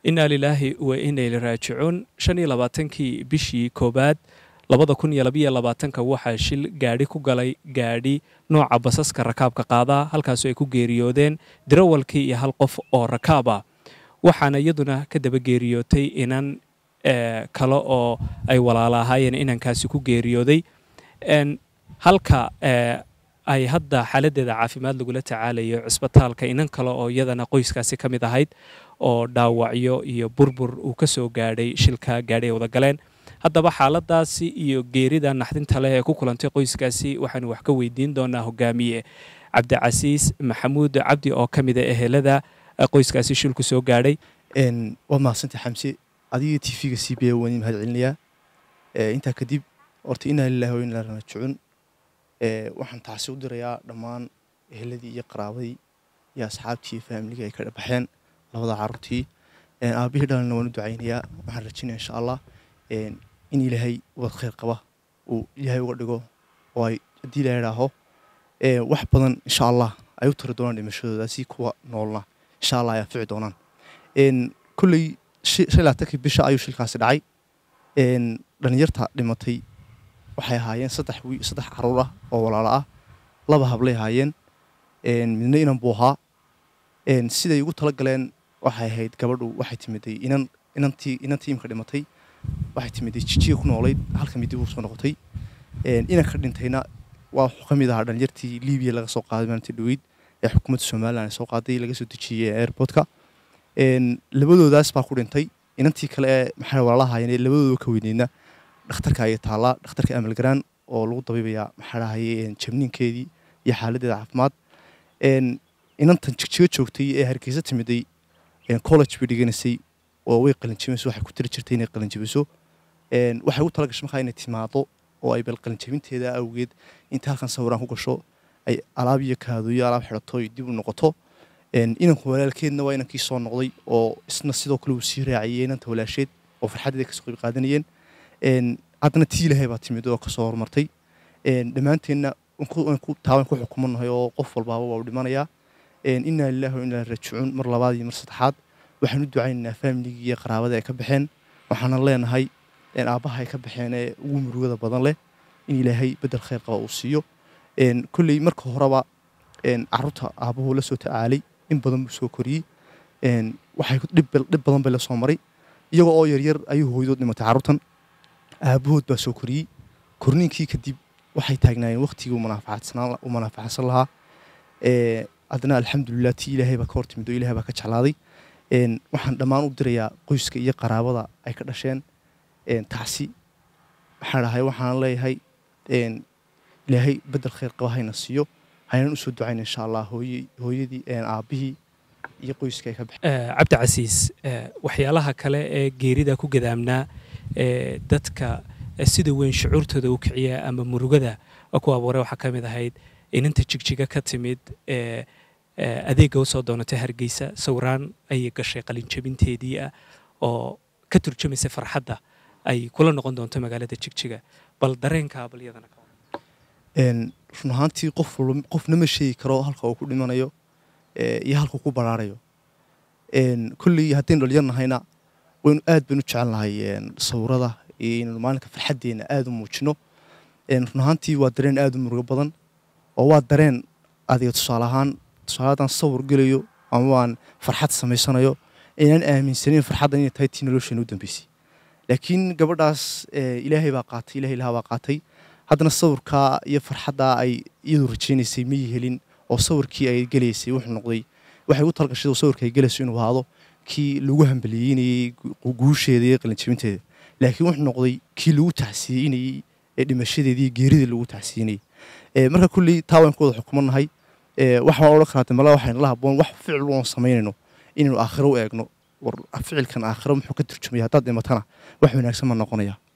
inaa lilaahi wa inayli raajicuun shan iyo labaatankii bishii koowaad labada kun iyo labayo labaatanka waxaa shil gaadhi ku galay gaadhi nooca basaska rakaabka qaadaa halkaasoo ay ku geeriyoodeen dirawalkii iyo hal qof oo rakaab ah waxaana iyaduna ka daba geeriyootay inan kale oo ay walaala ahaayeen inankaasi ku geeriyooday halka ay hadda xaaladeeda caafimaad lagula tacaalayo cisbitaalka inan kale oo iyadana qoyskaasi ka mid ahayd oo dhaawacyo iyo burbur uu ka soo gaadhay shilka gaadhi ay wada galeen haddaba xaaladaasi iyo geerida naxdinta leh ee ku kulantay qoyskaasi waxaanu wax ka weydiin doonaa hogaamiye cabdicasiis maxamuud cabdi oo ka mid a ehelada qoyskaasi shilku soo gaadhay waad mahadsantay xamse adiga t v-ga c b a waan mahad celinayaa intaa kadib horta inaa lilahi wa inaa raajicuun waxaan taasi u dirayaa dhammaan eheladii iyo qaraabadii iyo asxaabtii iyo faamligii ay ka dhabaxeen labada caruurtii aabihii dhalina waan u ducaynayaa waxaan rajinaya insha allah in ilaahay wad khayr qaba uu ilaahay uga dhigo oo ay haddii la idhaaho wax badan insha allah ay u tari doonaan dhimashadooda si kuwa noolna insha allah ay anfici doonaan kolley shan labaatankii bisha ayuu shilkaasi dhacay dhalinyarta dhimatay waxay ahaayeen saddex wi saddex caruur ah oo walaalo ah laba hablay ahaayeen midna inan buu ahaa siday ugu tala galeen waxay ahayd gabadhu waxay timiday inan inantii inantii imka dhimatay waxay timiday jijiga ku noolayd halka midi buu soo noqotay inanka dhintayna waa ka mid ahaa dhalinyartii libiya laga soo qaaday maalintii dhaweyd ee xukuumadda somalilan ay soo qaaday laga soo dejiyey airportka labadoodaas baa ku dhintay inantii kale ee maxaa walaalahaayeen labadooda ka weyneydna dhakhtarka ayay taallaa dhakhtarka amalgaraan oo lagu dabiibayaa maxaa dhahaye jabniinkeedii iyo xaaladeeda caafimaad inantan jigjigo joogtay ee hargeysa timiday college bay dhiganaysay oo way qalinjabinayso waxay ku tiri jirtay inay qalinjabiso waxay ugu tala gashay markaa inay timaado oo ay bal qalinjabinteeda awgeed inta halkan sawiraan ku gasho ay alaab iyo kaadooyo alaab xidhato ay dib u noqoto inanku walaalkeedna waa inankii soo noqday oo isna sidoo kale uu sii raaciyey inanta walaasheed oo farxadeeda kasoo qayb qaadanayeen haddana tii ilaahay baa timid oo kasoo horumartay dhammaanteenna taaban ku xukumanahay oo qof walbaaba waa u dhimanayaa inaa lilahi wa inaa raajicuun mar labaad iyo mar saddexaad waxaan u ducaynaynaa faamiligii iyo qaraabada ay ka baxeen waxaana leenahay aabbaha ay ka baxeen ee ugu murugada badan leh in ilaahay bedel khayr qaba uu siiyo kolley marka horeba caruurta aabbahu la soo tacaalay in badan buu soo koriyey waxay dhib badan bay la soo maray iyagoo oo yaryar ayuu hooyadood dhimatay carruurtan aabbahood baa soo koriyey korniinkii kadib waxay taagnaayeen waqtigii u manaafaxsan lahaa haddana alxamdulilah tii ilaahay baa ka hortimid oo ilahay baa ka jeclaaday waxaan dhammaan u dirayaa qoyska iyo qaraabada ay ka dhasheen tacsi maxaa dhahay waxaan leeyahay ilaahay bedel khayr qaba hayna siiyo haynan usoo ducayna insha allah hooyadii aabbihii iyo qoyska ay ka baxeen cabdicasiis waxyaalaha kale ee geerida ku gadaamnaa dadka sida weyn shucuurtooda u kiciya ama murugada ku abuuray waxaa ka mid ahayd inanta jigjiga ka timid adeegga usoo doonatay hargeysa sawiraan ayay gashay qalinjabinteedii ah oo ka turjumaysa farxadda ay kula noqon doonto magaalada jigjiga bal dareenkaa bal iyadana run ahaantii qof qofna ma sheegi karo halka uu ku dhimanayo iyo halka ku baraarayo kolley haddaynu dhalinyar nahayna waynu aad baynu jecel nahay sawirada iyo inaynu maalinka farxaddeenna aada u muujino run ahaantii waa dareen aada u murugo badan oo waa dareen adiga tusaale ahaan tusaale haddaan sawir gelayo ama waan farxad samaysanayo inaan aaminsanin farxaddan inay tahay tii nolosheena u dambeysay laakiin gabadhaas ilaahay baa qaatay ilahay ilaha baa qaatay haddana sawirkaa iyo farxaddaa ay iyadu rajaynaysay mayi helin oo sawirkii ay gelaysay wuxuu noqday waxay u talgashay sawirka ay gelayso inuu ahaado kii lagu hambaliyeynayey guusheeda iyo qalinjabinteeda laakiin wuxuu noqday kii lagu tacsiyeynayey ee dhimashadeedii iyo geeridii lagu tacsiyeynayey marka kulley taa waan ku wada xukumanahay waxaan odhan karaa damala waxaynu la haboon wax ficil oon samaynayno inaynu aakhiro u eegno war ficilkan aakhiro muxuu ka turjumaya haddaad dhimatana wax wanaagsan ma noqonaya